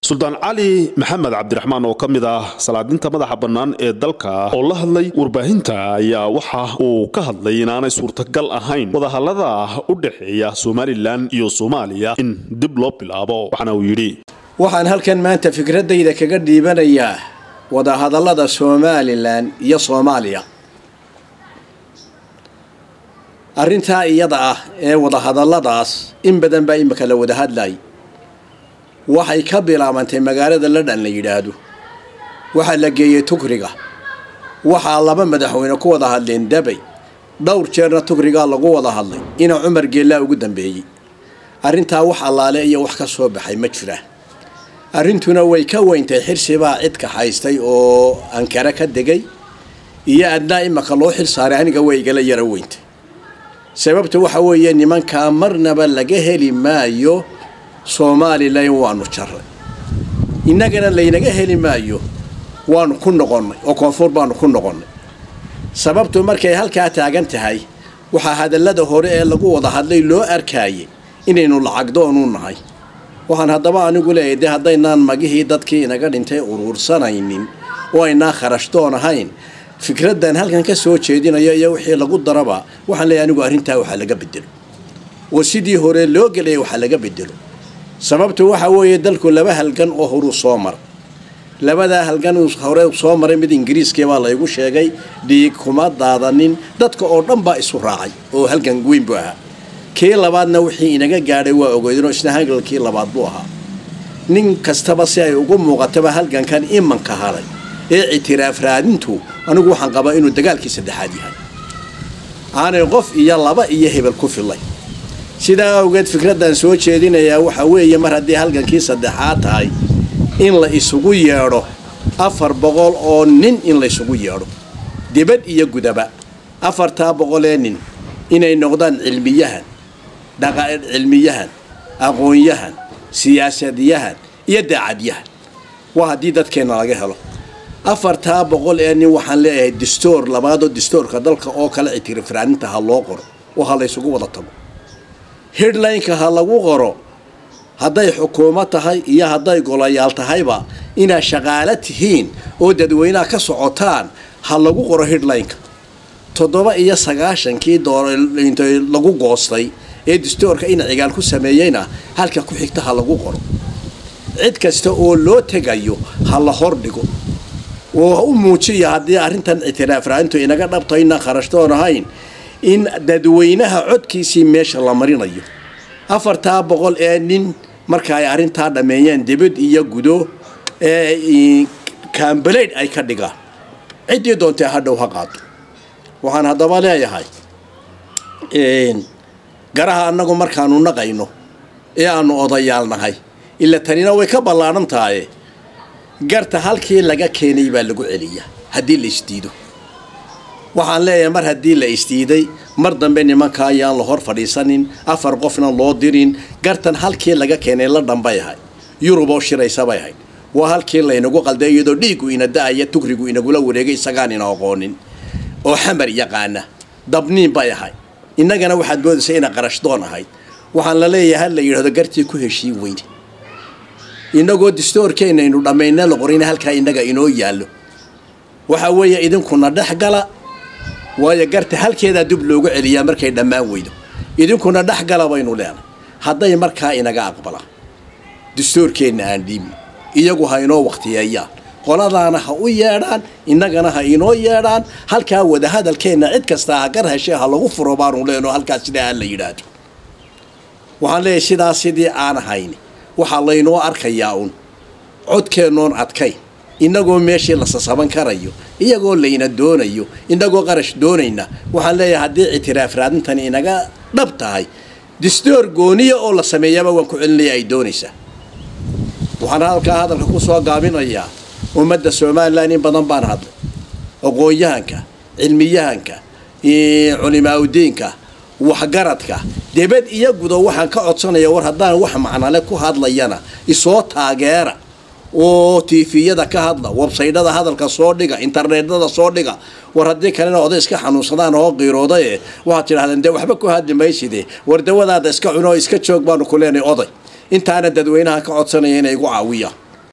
suldaan cali maxamed cabdiraxmaan oo ka mid ah salaadinta madaxa bannaan ee dalka oo la hadlay warbaahinta ayaa waxa uu ka hadlay inaanay suurtagal ahayn wadahallada u dhexeeya somalilan iyo soomaaliya in dib loo bilaabo waxaana uu yidhi waxaan halkan maanta fikradayda kaga dhiibanayaa wadahadallada somalilan iyo soomaaliya arrintaa iyada ah ee wadahadalladaas in badan baa imika la wada hadlay waxay ka bilaabantay magaalada ladhan la yidhaahdo waxaa la geeyey tukriga waxaa laba madaxweyne ku wada hadleen dabay dhowr jeerna tukrigaa lagu wada hadlay ina cumar geellaa ugu dambeeyey arrintaa wax allaale iyo wax ka soo baxay ma jiraan arrintuna way ka weyntay xirsibaa cidka haystay oo ankara ka degay iyo adnaa imaka loo xil saaray aniga way igala yaro weyntay sababta waxa weeye nimankaa marnaba laga heli maayo somalilan waanu jarray innagana laynaga heli maayo waanu ku noqonnay oo koonfur baanu ku noqonnay sababtu markay halkaa taagan tahay waxaa hadallada hore ee lagu wada hadlay loo arkaayay inaynu lacagdoonu nahay waxaan haddaba anigu leeyahay dee haddaynaan magihii dadkii inaga dhintay uruursanaynin oo aynaan kharashdoon ahayn fikraddan halkan ka soo jeedinayo iyo wixii lagu daraba waxaan leeyahay anigu arrintaa waxaa laga bedelo oo sidii hore loo gelaya waxaa laga bedelo sababtu waxa weeye dalku laba halgan oo horuu soo maray labadaa halgan uu hore soo maray mid ingiriiskii baa laygu sheegay dhiig kuma daadanin dadka oo dhan baa isu raacay oo halgan weyn buu ahaa kii labaadna wixii inaga gaadhay waa ogeydinoo isna halgalkii labaad buu ahaa nin kastaba si ay ugu muuqataba halgankan imanka haray ee ictiraaf raadintu anigu waxaan qabaa inuu dagaalkii saddexaad yahay aanay qof iyo laba iyo hebel ku filay sidaa awgeed fikraddan soo jeedinayaa waxa weeye mar haddii halgankii saddexaad tahay in la isugu yeedho afar boqol oo nin in la isugu yeedho dibad iyo gudaba afartaa boqolee nin inay noqdaan cilmiyahan cilmiyahan aqoonyahan siyaasadiyahan iyo daacadyahan waa haddii dadkeenna laga helo afartaa boqol ee nin waxaan leeyahay distoor labaadoo distoorka dalka oo kale ictirafraaninta ha loo qoro oo ha laysugu wada tago hidlineka ha lagu qoro hadday xukuumad tahay iyo hadday golayaal tahayba inaad shaqaalo tihiin oo dadweynaha ka socotaan ha lagu qoro hidlineka toddoba iyo sagaashankii doorintay lagu goostay ee distoorka ina cigaal ku sameeyeyna halka ku xigta ha lagu qoro cid kasta oo loo tegayo ha la hordhigo oo u muujiya haddii arrintan ictiraaf raaintu inaga dhabto inaan kharashtoon ahayn in dadweynaha codkiisii meesha la marinayo afartaa boqol ee nin marka ay arrintaa dhammeeyeen dibad iyo gudo ee kaambaleyd ay ka dhigaan ciddii doontee hadhow ha qaado waxaan haddaba leeyahay garaha annagu markaanu naqayno ee aanu odayaal nahay ila tanina way ka ballaadhan tahaye garta halkii laga keenay baa lagu celiyaa haddii la isdiido waxaan leeyahay mar haddii la isdiiday mar dambe nimanka ayaan la hor fadhiisanin afar qofna loo dirin gartan halkii laga keenay la dhanbay ahay yurub oo shiraysabay ahayd waa halkii laynagu qalday iyadoo dhiiggu ina da-aya tukrigu inagula wareegay isagaan ina aqoonin oo xamar yaqaana dabniin bay ahay innagana waxaad moodaysa ina qarashdoon ahayd waxaan la leeyahay ha la yidhahdo gartii ku heshiin weyne inagoo distoorkeenna aynu dhammayna la qorina halkaa innaga inoo yaallo waxa weeye idinkuna dhex gala waayo garta halkeedaa dib loogu celiyaa markay dhammaan weydo idinkuna dhex gala baynu leenay hadday markaa inaga aqbalaan distoorkeenna aan dhiibno iyagu ha inoo wakhtiyeeyaan qoladaana ha u yeedhaan innagana ha inoo yeedhaan halkaa wadahadalkeenna cid kastaa ha gar heshee ha lagu furo baanu leenoo halkaas sidaa ha la yidhaahdo waxaan leeyahay sidaas sidii aan ahayni waxaa laynoo arkayaa un codkeennoon adkayn innagoo meeshii la sasaban karayo iyagoo layna doonayo innagoo qarash doonayna waxaan leeyahay haddii ictiraaf raadintani inaga dhab tahay distoor gooniya oo la sameeyaba waan ku celinaya ay doonaysaa waxaan halkaa hadalka ku soo gaabinayaa ummadda somalilan in badan baan hadlay aqoon-yahanka cilmiyahanka culimaaudiinka waxgaradka debad iyo gudo waxaan ka codsanaya war haddaan wax macnale ku hadlayana isoo taageera oo tifiyada ka hadla websaydhada hadalka soo dhiga internetada soo dhiga war haddii kalena oday iska xanuunsadaan oo qiiroodaye waxaad tidhahdeen dee waxba ku hadli mayside war dawadaada iska cuno iska joog baanu ku leenay oday intaana dadweynaha ka codsanaya inay igu caawiyaan